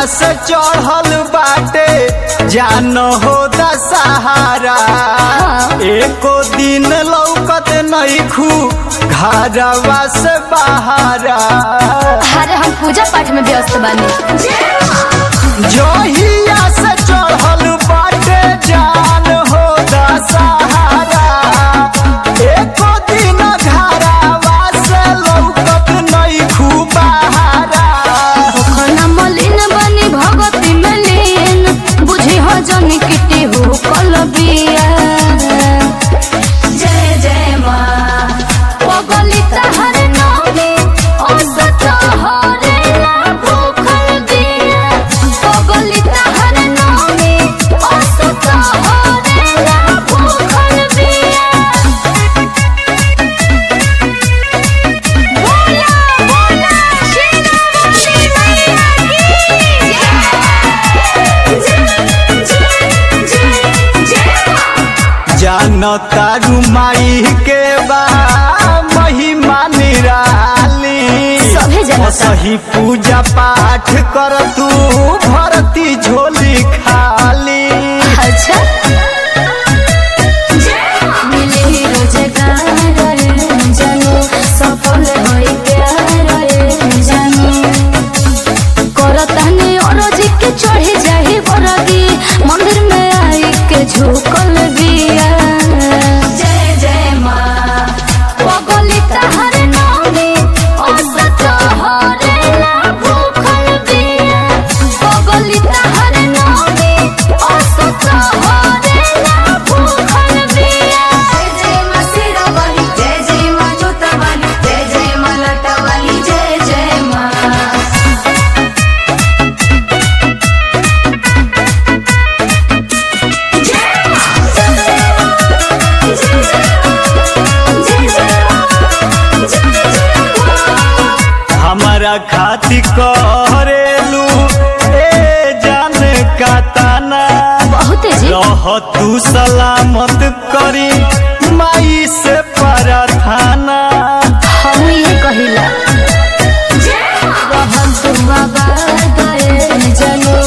से चढ़ल बाटे जान हो दशहारा एको दिन लौकत नैखू घरवा से बहारा अरे हम पूजा पाठ में व्यस्त बानी जहिया से चढ़ल बाटे जान हो दशहारा एको दिन घरवा से लौकत नैखू बहारा खाना मलिन बनी भगती में लीन बुझी हो जन किटी हो कल बिया जय जय माँ पगली तहर नामे औसत हरेला भूखल बिया पगली तहर नामे औसत हरेला भूखल बिया बोला बोला शेरावाली मैया की जय जानता रुमाई के बा महिमा निराली सभे जनता। सही पूजा पाठ कर तू भरती झोली खाली अच्छा मिली रोजगार जानो सफल होई प्यार जानो करतानी औरज के चढ़े जाही बरदी मंदिर में आई के झुकल बिया जय जय माँ पगली तहर नामे औसत हरेला भूखल बिया पगली तहर नामे औसत हरेला भूखल बिया जय जय माँ सिरावाली जय जय माँ जोतावाली जय जय माँ लटावाली जय जय माँ हमारा खाती करेलू ए जान का ताना बहुत जी रह तू सलामत करी माई से प्रार्थना हम ये कहिला रहल तू आबाद जनो